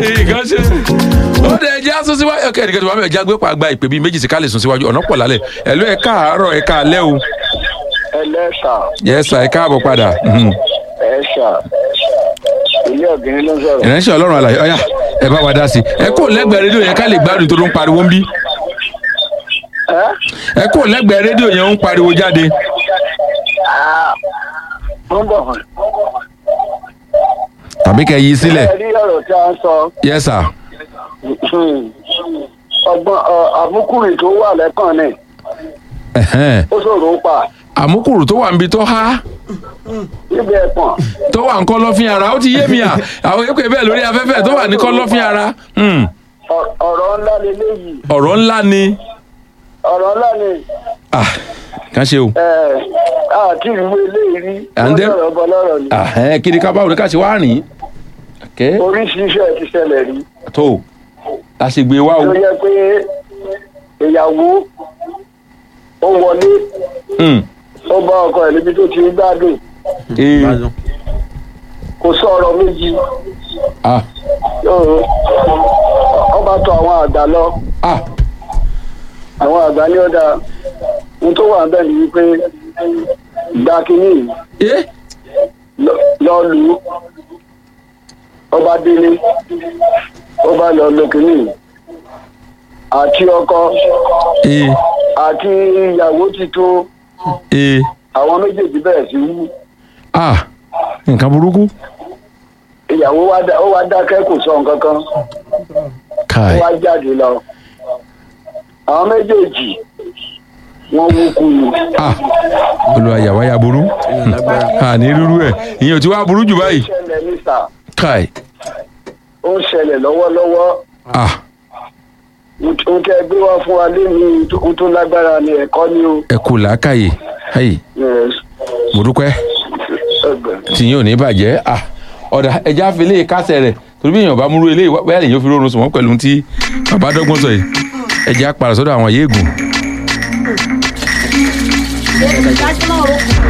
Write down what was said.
nǹkan ṣe ó dẹ̀ ẹja sún síwájú ọkẹ́ ẹ̀dẹ̀kẹ́ tó bá mi ẹja gbé pàgbà ìpè bíi méjì sí ká lè sún síwájú ọ̀nà pọ̀ lálẹ́ ẹ̀lú ẹ̀ káàárọ̀ ẹ̀ káalẹ́ o ẹlẹ́sà yẹ́sà ẹ̀ káàbọ̀ padà mhm. ẹ̀ṣà ilé ọ̀gbìn ló ń sọ̀rọ̀. ìránṣẹ́ ọlọ́run àlàyé ọ̀yà ẹ̀ bá wa dá sí ẹ kó lẹ́gbẹ̀ẹ́ rédíò yẹn ká lè gbádùn tó ló ń pariwo ń bí ẹ́ ẹ kó lẹ́gbẹ̀ẹ́ rédíò yẹn ń pariwo jáde wọ́n bọ̀ hàn. tàbí kẹ́ yí sílẹ̀ ẹ rí ọ̀rọ̀ tí a ń sọ yẹ́sà ọgbọ́n ọ- àmúkùrì tó wà lẹ́kàn ni ẹ̀hẹ́n. ó ṣòro ń pa àmúkùrù tó wà níbi tó há níbi ẹ̀pọ̀n tó wà ń kọ́lọ́fín ara ó ti yé mi à àwọn èkó bẹ́ẹ̀ lórí afẹ́fẹ́ tó wà ní kọ́lọ́fín ara Hmm. ọ- ọ̀rọ̀ ńlá leléyìí ọ̀rọ̀ ńlá ni ọ̀rọ̀ ńlá ni Ah, kàn ṣe o ẹ̀, àti ìwé eléyìí rí And then- lọ́rọ̀ bọ́lọ́rọ̀ ni Ah, ẹ, kí ni ká báwo ni ká ṣe wá rìn kẹ́ oríṣiríṣi ẹ̀ ti ṣẹlẹ̀ rí tó la ṣe gbé wá o tó yẹ pé ìyàwó ó wọlé Hmm. ó bá ọkọ ẹ̀ níbi tó ti ń gbádùn Eh, kò sọ ọ̀rọ̀ méjì ah, yóò ọba tó àwọn àgbà lọ ah, àwọn àgbà ní ọ̀dà ohun tó wà bẹ́ẹ̀ ni wípé gba kínní yìí, eh, lọ- lọ lù ú ọba délé ọba lọ lọ kínní yìí. àti ọkọ eh, àti ìyàwó ti tó eh, àwọn méjèèjì bẹ̀rẹ̀ sí wú ah, nǹkan burúkú ìyàwó wa dá- ó wá dákẹ́ kò sọ nǹkan kan ó káì wá jáde lọ àwọn méjèèjì wọ́n wú kú ni. ah, olùwàyàwá ya burú Ah, ní rúrú ẹ̀ ìyẹn ò ti wá burú jù báyìí ṣẹlẹ̀ ní sà káì ó ń ṣẹlẹ̀ lọ́wọ́lọ́wọ́ ah, ohun tẹ́ gbé wá fún wa lẹ́nu ohun tó lágbára ni ẹ̀kọ́ ni o. ẹ kú làákàyè ayi Yes. mo dúpẹ́ Ẹgbẹ̀. tìyín ò ní bàjẹ́ ah, ọ̀dà ẹja fi lè kásẹ̀ rẹ̀ torí bí èèyàn bá múrú eléyìí wá- bẹ́ẹ̀ lè yóò fi rọrùn sùn wọ́n pẹ̀lú tí bàbá dọ́gbọ́n sọ yìí ẹja padà sọ́dọ̀ àwọn yéègùn Ele já te namorou.